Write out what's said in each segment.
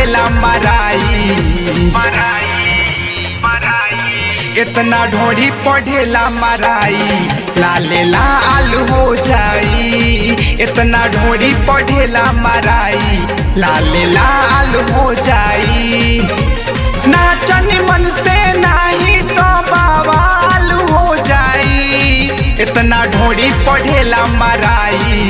पढ़ेला मराई इतना ढोड़ी पढ़ेला मराई लाले लाल हो जाई इतना ढोड़ी पढ़ेला मराई लाले लाल हो जाई नाचन मन से नहीं तो बवाल हो जाई इतना ढोड़ी पढ़ेला मराई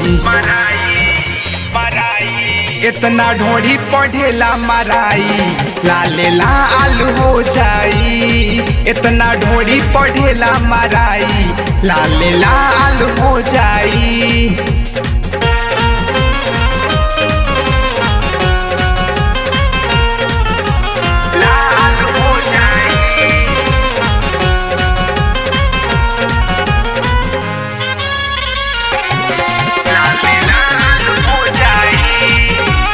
इतना ढोड़ी पढ़ेला मराई लाले लाल हो जाई इतना ढोड़ी पढ़ेला मराई लाले लाल हो जाई लाल हो जाई लाले लाल हो जाई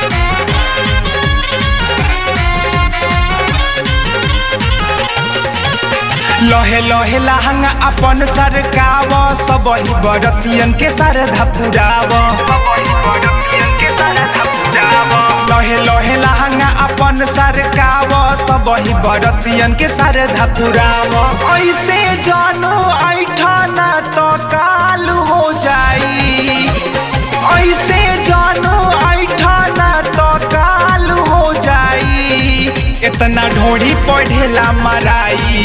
लहे लहे लहंगा अपन सरकाव सब ही बरतियन के सरधा पुराव लहे लहे लहंगा अपन सरकाव सब ही बरतियन के सरधा पुराव ऐसे जानो ऐठना तो काल हो जाई ऐसे जानो ऐठना तो काल हो जाई इतना ढोड़ी पढ़ेला मराई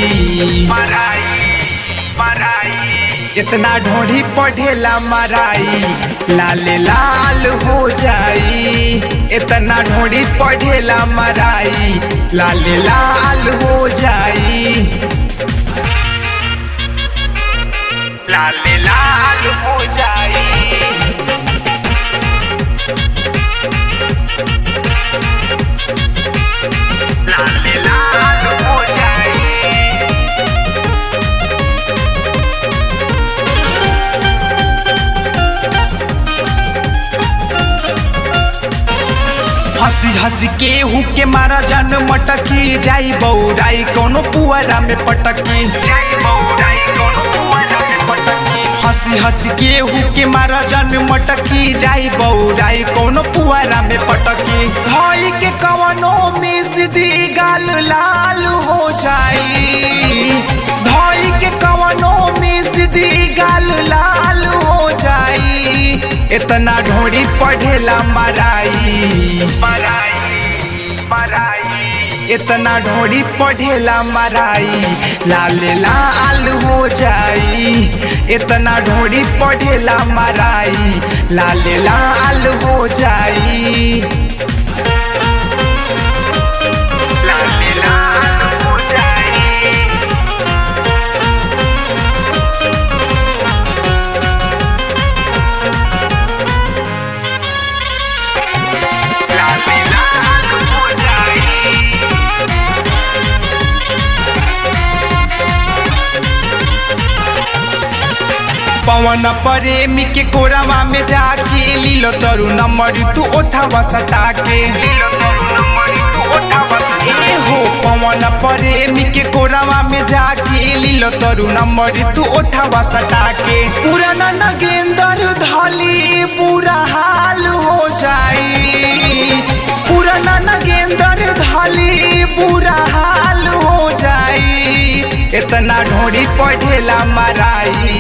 इतना ढोड़ी पढ़ेला मराई लाले लाल हो जाई इतना ढोड़ी पढ़ेला मराई लाले लाल हो जाई लाले लाल हो जाई लाले लाल हो जाई हंसी हंसी के हु के मारा जन मटकी जाई बौराई कोनो पुअरा में पटकी हंसी हंसी के हु के मारा जन मटकी जाई बौराई कोनो पुअरा में पटकी धोई के कवनो में सीधी गाल लाल हो जाई धोई के कवनो में सीधी गाल लाल हो जाई इतना ढोड़ी पढ़ेला मराई इतना ढोड़ी पढ़ेला मराई लाले लाल हो जाई इतना ढोड़ी पढ़ेला मराई लाले लाल हो जाई लाले लाल हो जाई लाले लाल हो जाई पवन प्रेमी के कोरावा में जाके लीलो तरु नंबर तू ओठावा सटा के ए हो पवन प्रेमी के कोरावा में जाके लीलो तरु नंबर तू ओठावा सटा के पुराना नगेंदर धली बुरा हाल हो जाई पुराना नगेंदर धली बुरा हाल हो जाई इतना ढोड़ी पढ़ेला मराई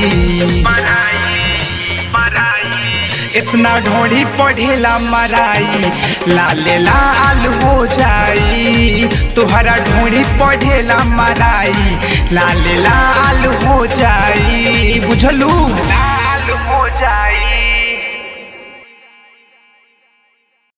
इतना ढोड़ी पढ़ेला मराई लाले लाल हो जाई तुहरा ढोड़ी पढ़ेला मराई लाले लाल हो जाई बुझलू लाल हो जाई